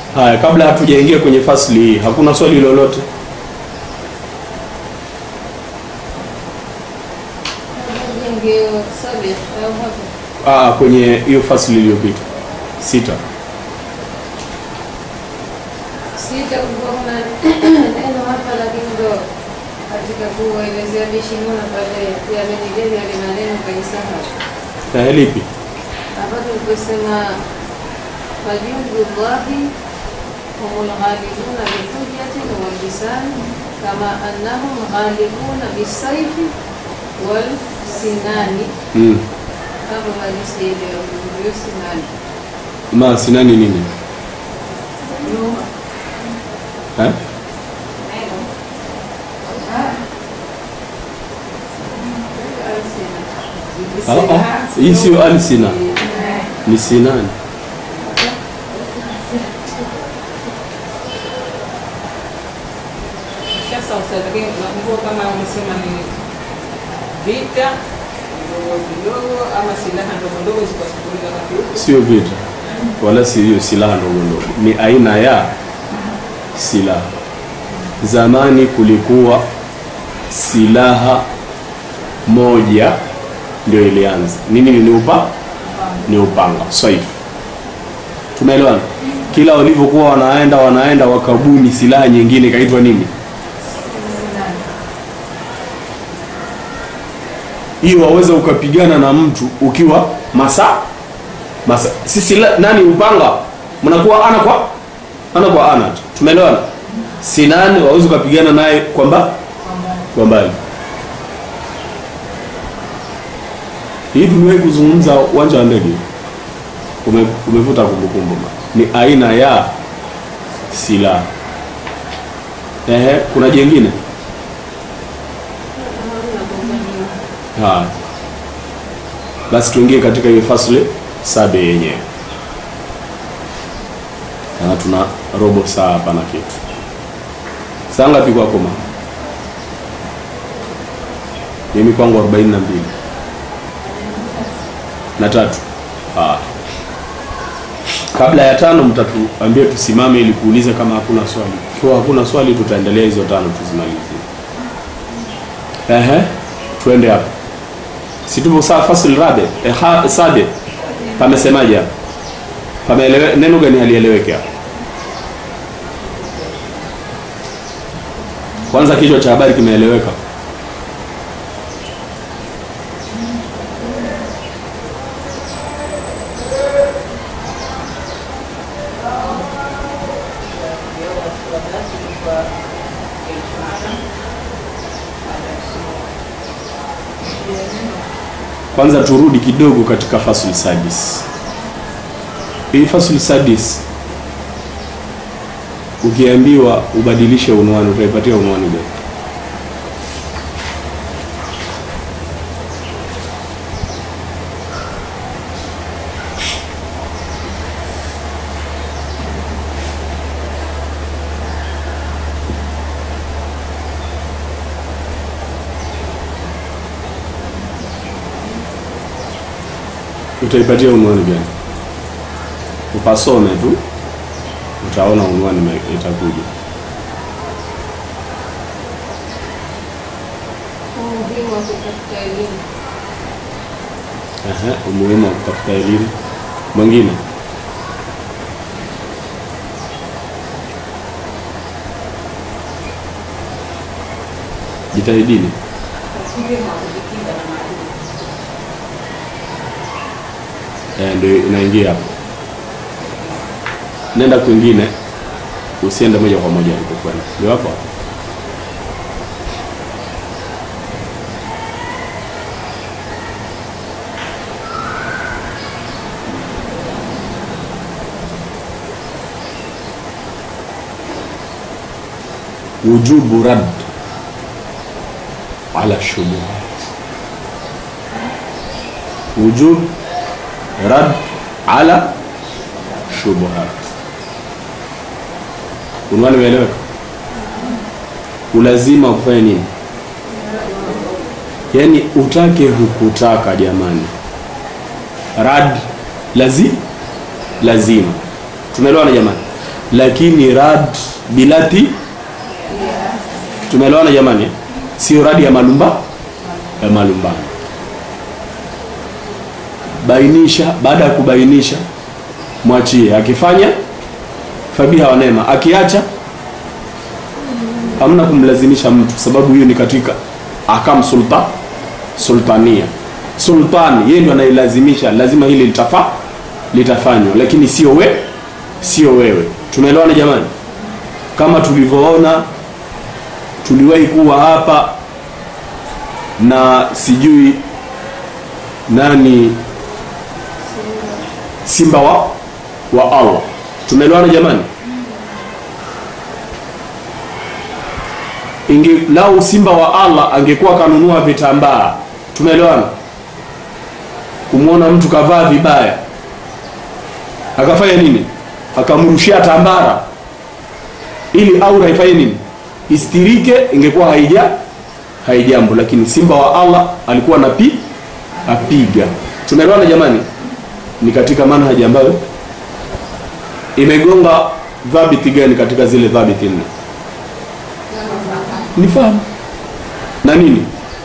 Haya, kabla hatujaingia kwenye fasli hii, hakuna swali lolote? Ndio sabi au hapo. Ah, kwenye hiyo fasli iliyopita sita. Sita kulikuwa kuna neno hapa, lakini ndo katika kuelezea bishimuna pale ya menigeni yale maneno kaisahau Na lipi? hapa tuliposema fajudullahi humul ghalibuna bihujjatin wal lisan kama annahum ghalibuna bisaifi wal sinani. Mm. Hapo bado sijaelewa vizuri sinani. Ma sinani nini? Eh? Ah, ah. Hii sio alsina. Ni sinani. Sasa ustadhi, lakini nakumbuka kama umesema ni vita vidogo vidogo ama silaha ndogo ndogo zikachukuliwa wakati huo. Sio vita. Wala si hiyo silaha ndogo ndogo. Ni aina ya silaha. Zamani kulikuwa silaha moja ndio ilianza. Nini ni upa? Ni upanga, saif. Tumeelewana? Kila walivyokuwa wanaenda wanaenda wakabuni silaha nyingine ikaitwa nini? Hiyo waweza ukapigana na mtu ukiwa masaa masa sisi la, nani upanga mnakuwa ana kwa ana kwa ana tu. Tumeelewana? Sinani waweza ukapigana naye kwamba kwa mbali. Hii tuliwahi kuzungumza uwanja wa ndege. Ume, umevuta kumbukumbu. ma. Ni aina ya silaha. Ehe, kuna jengine? Ha. Basi tuingie katika hiyo fasli sabe yenyewe. Na tuna robo saa hapa na kitu. Saa ngapi kwako mama? Mimi kwangu 42 na tatu. Ah. Kabla ya tano mtatuambia tusimame ili kuuliza kama hakuna swali. Ikiwa hakuna swali tutaendelea hizo tano tuzimalizie. Ehe, tuende hapo. Si tupo saa fasl rabe eh, ha, sabe pamesemaje hapo? Pameelewe neno gani halieleweki hapo? Kwanza kichwa cha habari kimeeleweka. Kwanza turudi kidogo katika fasul sadis. Hii fasul sadis ukiambiwa ubadilishe unwani utaipatia unwani gani? Utaipatia unwani gani? Upasome tu utaona unwani ime- itakuja. Umuhimu wa kutafuta elimu. Ehe, umuhimu wa kutafuta elimu. Mwingine jitahidini. Vyema kujikinga na maadui. Eh, ndio inaingia hapo. Nenda kwingine, usiende moja kwa moja alipokwenda. Ndio hapo hapo. wujubu rad ala shubuhat wujub rad ala shubuhat unwani umeeleweka ulazima wa kufanya nini yaani utake hukutaka jamani rad lazi lazima tumeelewana jamani lakini rad bilati tumeelewana jamani eh? sio radi ya malumba ya malumbano bainisha baada ya kubainisha mwachie akifanya fabiha wa neema akiacha hamna kumlazimisha mtu sababu hiyo ni katika akam sulta sultania sultani yeye ndio anailazimisha lazima hili litafa litafanywa lakini sio we sio wewe tumeelewana jamani kama tulivyoona tuliwahi kuwa hapa na sijui nani simba wa wa Allah tumeelewana jamani inge lau simba wa Allah angekuwa kanunua vitambaa tumeelewana kumwona mtu kavaa vibaya akafanya nini akamrushia tambara ili aura ifanye nini istirike ingekuwa haija haijambo lakini simba wa Allah alikuwa napi apiga tumeelewana jamani ni katika manhaji ambayo imegonga dhabiti gani katika zile dhabiti nne ni fahamu na nini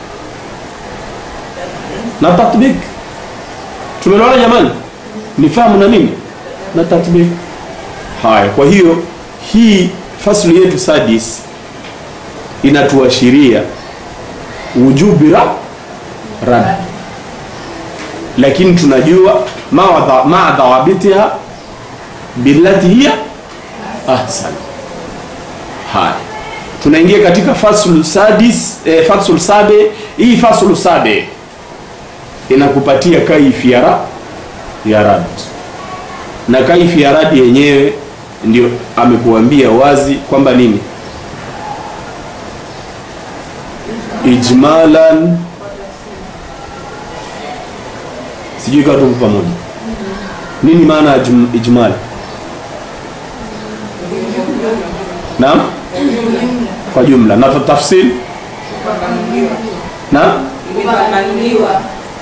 na tatbik tumeelewana jamani ni fahamu na nini na tatbik haya kwa hiyo hii fasli yetu sadis inatuashiria wujubi ra rad lakini tunajua maa dhawabitiha billati hiya ahsan haya tunaingia katika faslu sadis eh, faslu sabe hii faslu sabe inakupatia kaifi ya ra ya rad na kaifi ya rad yenyewe ndio amekuambia wazi kwamba nini ijmalan sijui ikawa tupo pamoja nini maana ya jum- ijmal naam kwa jumla na tafsil na Imefafanuliwa.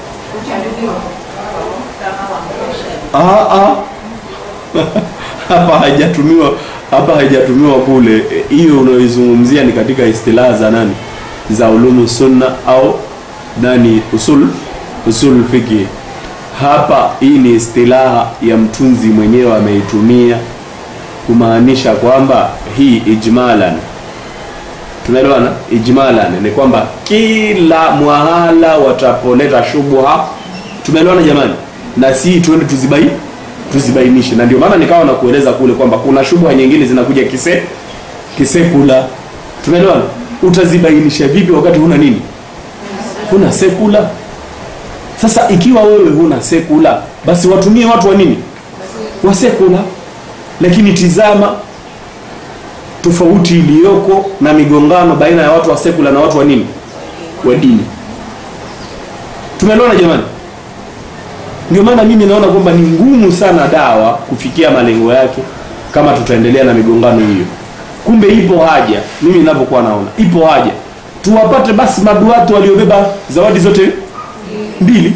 Ah, ah. hapa haijatumiwa hapa haijatumiwa kule E, hiyo unaoizungumzia ni katika istilaha za nani za ulumu sunna au nani usul usul fiki hapa hii ni istilaha ya mtunzi mwenyewe ameitumia kumaanisha kwamba hii ijmalan tunaelewana ijmalan ni kwamba kila mwahala watapoleta shubha tumeelewana jamani na si tuende tuzibai tuzibainishe na ndio maana nikawa na kueleza kule kwamba kuna shubha nyingine zinakuja kise kisekula tumeelewana utazibainisha vipi wakati huna nini huna sekula sasa ikiwa wewe huna sekula basi watumie watu wa nini wa sekula lakini tizama tofauti iliyoko na migongano baina ya watu wa sekula na watu wa nini wa dini tumeelewana jamani ndio maana mimi naona kwamba ni ngumu sana dawa kufikia malengo yake kama tutaendelea na migongano hiyo kumbe ipo haja mimi ninavyokuwa naona ipo haja tuwapate basi maduatu waliobeba zawadi zote mbili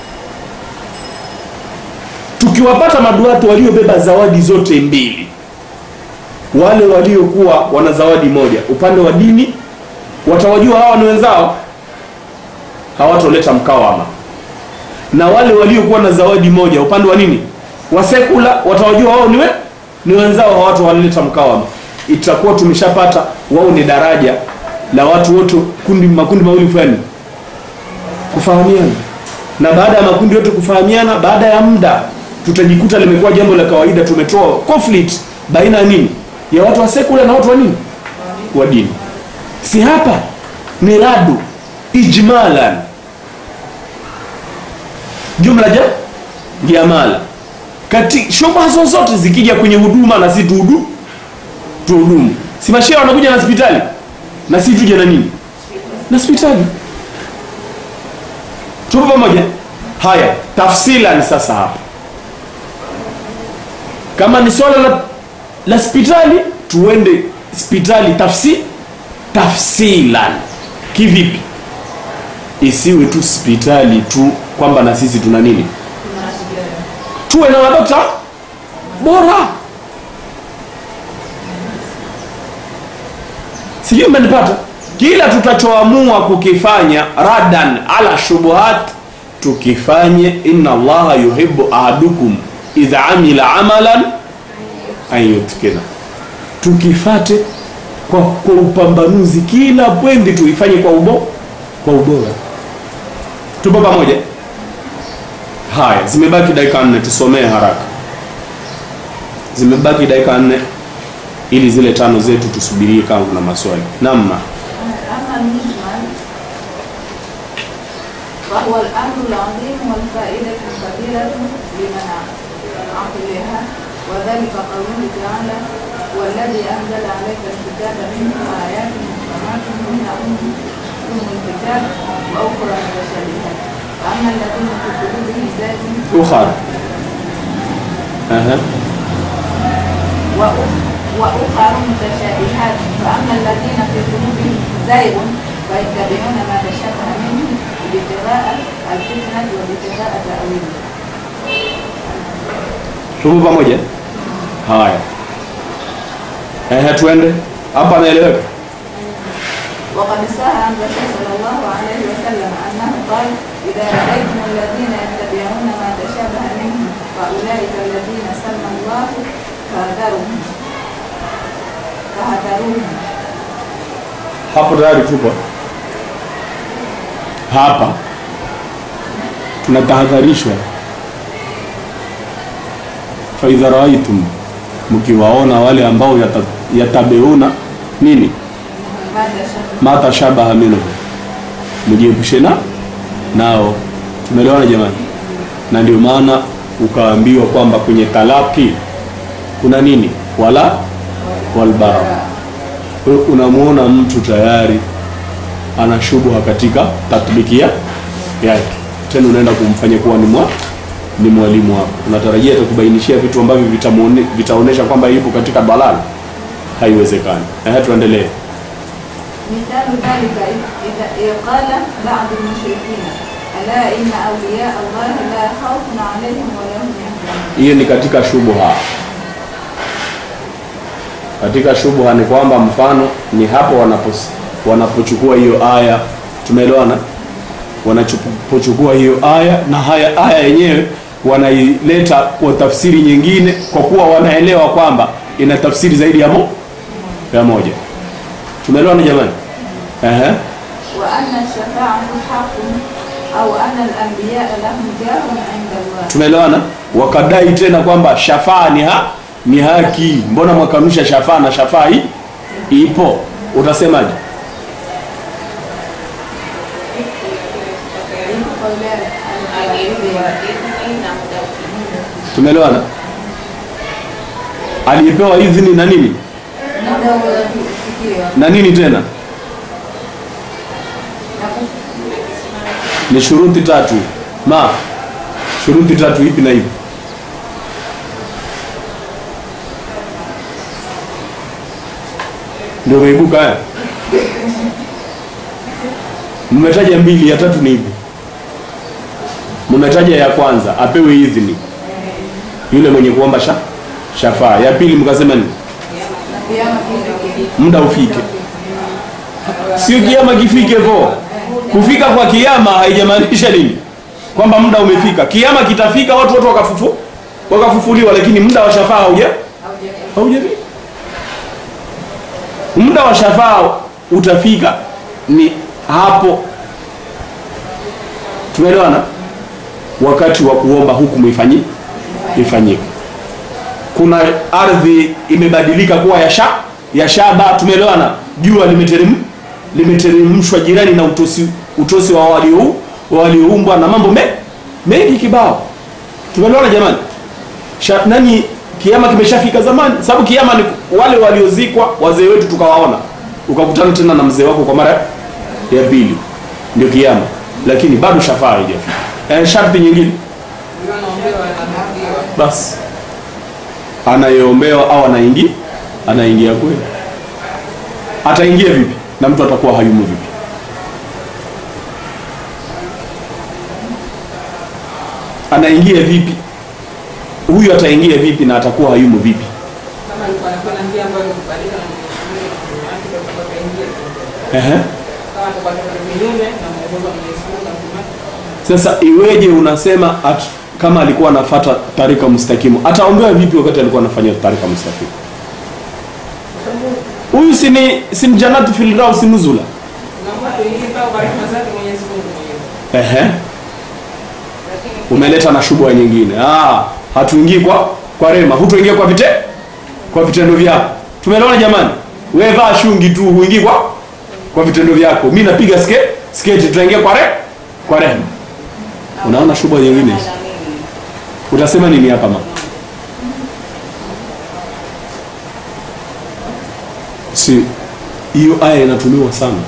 tukiwapata maduatu waliobeba zawadi zote mbili wale waliokuwa wana zawadi moja upande wa dini watawajua hawa ni wenzao hawatoleta mkawama na wale waliokuwa na zawadi moja upande wa nini wa sekula watawajua wao niwe ni wenzao hawatu walileta mkawama itakuwa tumeshapata wao ni daraja la watu wote kundi makundi mawili fulani kufahamiana na baada ya makundi yote kufahamiana baada ya muda tutajikuta limekuwa jambo la kawaida tumetoa conflict baina ya nini ya watu wa sekula na watu wa nini wa dini si hapa ni radu ijmalan jumla ja jamala kati shubha zozote zikija kwenye huduma na si tuhudu tuhudumu si mashehe wanakuja na hospitali na si tuje na nini na hospitali tupo pamoja haya tafsilan sasa hapa kama ni swala la la hospitali tuende hospitali tafsi tafsilan kivipi isiwe tu hospitali tu kwamba na sisi tuna nini tuwe na madokta bora sijui mmenipata kila tutachoamua kukifanya radan ala shubuhat tukifanye inna allaha yuhibbu ahadukum idha amila amalan an yutkina tukifate kwa, kwa upambanuzi kila pwendi tuifanye kwa ubo kwa ubora tupo pamoja haya zimebaki dakika nne tusomee haraka zimebaki dakika nne ili zile tano zetu tusubirie kama kuna maswali namna أما المجمل فهو الأمر العظيم والفائدة الكبيرة لمن عقلها وذلك قوله تعالى والذي أنزل عليك الكتاب منه آيات محكمات هن أم أم الكتاب وأخرى متشابهات فأما الذين في قلوبهم زيغ ukhara Aha. وأخ- وأخر متشابهات فأما الذين في قلوبهم زيغ فيتبعون ما تشابه منه ابتغاء الفتنة وابتغاء تأويله tupo pamoja haya Ehe, tuende hapa naeleweka وقد صح عن الرسول صلى الله عليه وسلم أنه قال إذا رأيتم الذين يتبعون ما تشابه منه فأولئك الذين سمى الله فاذرهم فهذروهم hapo tayari tupo hapa tunatahadharishwa faidha raaitum mkiwaona wale ambao yata, yatabeuna nini ما تشابه ma tashabaha minhu mjiepushe na nao tumeelewana jamani na ndio maana ukaambiwa kwamba kwenye talaki kuna nini wala walbara Kwa hiyo unamuona mtu tayari ana shubha katika tatbiki ya- yake tena unaenda kumfanya kuwa ni mwa ni mwalimu wako unatarajia atakubainishia vitu ambavyo vitamuone- vitaonesha kwamba yupo katika balala haiwezekani ehe tuendelee مثال ذلك إذا إذ قال بعض المشركين ألا إن أولياء الله لا خوف عليهم ولا هم يحزنون hiyo ni katika shubha katika shubha ni kwamba mfano ni hapo wanapos, wanapochukua hiyo aya tumeelewana wanapochukua hiyo aya na haya aya yenyewe wanaileta kwa tafsiri nyingine kwa kuwa wanaelewa kwamba ina tafsiri zaidi ya, mo, ya moja tumeelewana jamani Ehe. وأن الشفاعة حق أو أن الأنبياء لهم جاه عند الله tumeelewana wakadai tena kwamba shafaa ni, ha, ni haki mbona mwakanusha shafaa na shafaa hii ipo utasemaje tumeelewana aliyepewa idhini na nini muda ulifikiwa na nini tena na ku- ni shuruti tatu ma shuruti tatu ipi na ipi ndio umeibuka haya mmetaja mbili ya tatu ni ipi mmetaja ya kwanza apewe idhini yule mwenye kuomba sha, shafaa ya pili mkasema ni na kiama kile muda ufike sio kiama kifike vo kufika kwa kiama haijamaanisha nini kwamba muda umefika kiama kitafika watu wote wakafufu wakafufuliwa lakini muda wa shafaa hauja haujafika muda wa shafaa utafika ni hapo tumeelewana wakati wa kuomba hukumu ifanyi ifanyike kuna ardhi imebadilika kuwa ya, sha, ya shaba tumeelewana jua limeterem limeteremshwa jirani na utosi, utosi wa walio walioumbwa na mambo me, mengi kibao tumeelewana jamani Sha, nani kiama kimeshafika zamani sababu kiama ni wale waliozikwa wazee wetu tukawaona ukakutana tena na mzee wako kwa mara ya pili ndio kiama lakini bado shafaa haijafika eh, sharti nyingine Ndio naombewa anatakiwa. basi anayeombewa au anaingia anaingia kweli ataingia vipi na mtu atakuwa hayumu vipi anaingia vipi huyu ataingia vipi na atakuwa hayumu vipi Kama alikuwa anakwenda njia ambayo ikubalika na Mwenyezi Mungu, watu watakuwa kaingia. Ehe. kama atakuwa amekwenda kinyume na mwongozo wa Mwenyezi Mungu na mtume Sasa iweje unasema at, kama alikuwa anafuata tarika mustakimu, ataombewa vipi wakati alikuwa anafanya tarika mustakimu? Huyu si ni si ni jannatu fil firdaus nuzula. naomba tuingie pale kwa rehema zake Mwenyezi Mungu mwenyewe Ehe. Umeleta na shubha nyingine. Ah, hatuingii kwa kwa rema, hutuingia kwa vite kwa vitendo vyako. Tumeelewana jamani? Wewe vaa shungi tu, huingii kwa kwa vitendo vyako. Mimi napiga ske sketi, tunaingia kwa re kwa rehema. Unaona shubha nyingine hizo? Utasema nini hapa mama? Si hiyo aya inatumiwa sana.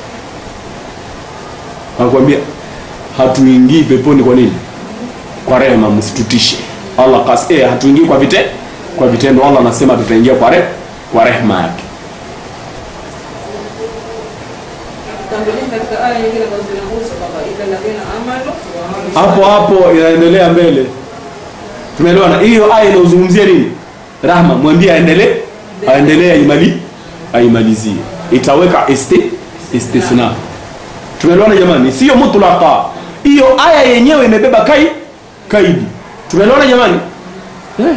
Nakwambia hatuingii peponi kwa nini? Kwa rehema, msitutishe. Allah kas eh, hatuingii kwa vite kwa vitendo. Allah anasema tutaingia kwa re kwa rehema yake. tutambulisha katika aya nyingine ambazo zinahusu kwamba ila ladhina amanu wa amilu Hapo hapo inaendelea mbele. Tumeelewana? Hiyo aya inazungumzia nini? Rahma, mwambie aendelee, aendelee aimali aimalizie. Itaweka isti istithna. Tumeelewana jamani? Sio mutlaqa. Hiyo aya yenyewe imebeba kai kaidi. Tumeelewana jamani? Eh.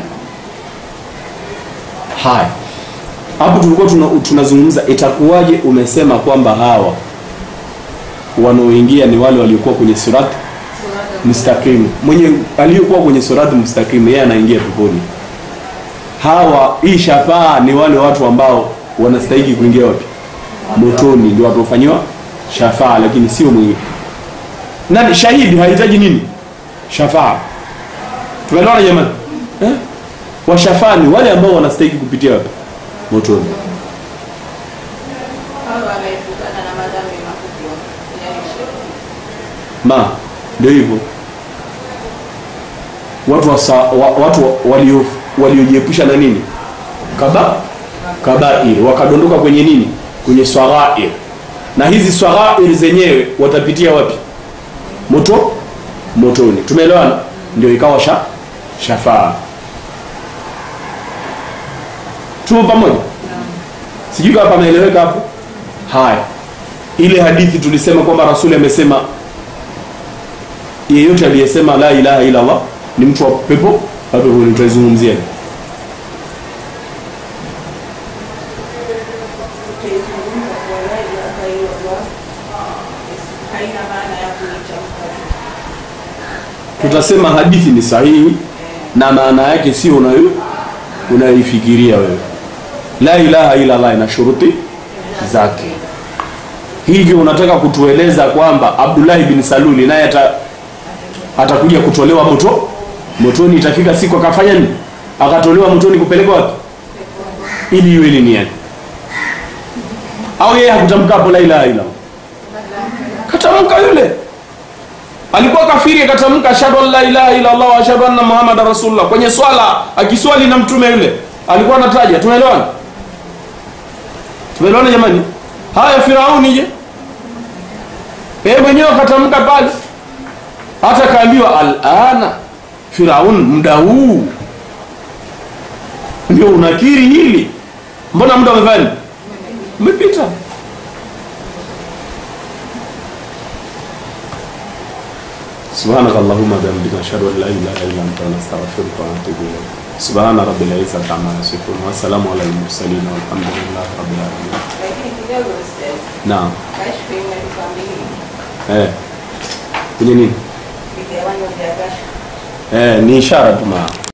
Haya. Hapo tulikuwa tuna, tunazungumza itakuwaje umesema kwamba hawa wanaoingia ni wale waliokuwa kwenye surati mustaqim. Mwenye aliyokuwa kwenye surati mustaqim yeye anaingia peponi. Hawa hii shafaa ni wale watu ambao wanastahili kuingia wapi? Motoni, ndio watu wafanyiwa shafaa, lakini sio mwingine. Nani shahidi hahitaji nini? Shafaa. Tumeelewana jamani? Eh? Washafaa ni wale ambao wanastahili kupitia wapi? Motoni. Hawa wanaepukana na madhambi makubwa yani shirki. ma ndio hivyo watu wasa, wa, watu walio waliojiepusha na nini kaba kabair wakadondoka kwenye nini kwenye swaghair na hizi swaghair zenyewe watapitia wapi moto motoni tumeelewana ndio ikawa sha shafaa tupo pamoja sijui kama pameeleweka hapo haya ile hadithi tulisema kwamba rasuli amesema yeyote aliyesema la ilaha illa Allah ni mtu wa pepo hapo tutaizungumzia Utaizungumza kwa rai akaiwa haina maana ya kuitamka. tutasema hadithi ni sahihi na maana yake sio unayo unayoifikiria wewe la ilaha illa Allah ina shuruti zake hivyo unataka kutueleza kwamba Abdullahi bin Saluli naye ata atakuja kutolewa moto motoni itafika siku akafanya nini akatolewa motoni kupelekwa wapi ili iwe ni nini au yeye hakutamka hapo la ilaha illa Allah katamka yule alikuwa kafiri akatamka ashhadu an la ilaha illa Allah wa ashhadu anna muhammadar rasulullah kwenye swala akiswali na mtume yule alikuwa anataja tumeelewana tumeelewana jamani haya firauni je yeye mwenyewe akatamka pale hata kaambiwa alana firaun muda huu ndio unakiri hili mbona muda umefanya umepita سبحانك اللهم وبحمدك نشهد ان لا اله الا انت نستغفرك ونتوب اليك سبحان رب العزه عما يصفون والسلام على المرسلين والحمد لله رب العالمين Lakini kidogo ustaz, naam kashfa imetukamilika. eh kwenye nini Vigawanyo vya kashfa eh ni ishara tu maa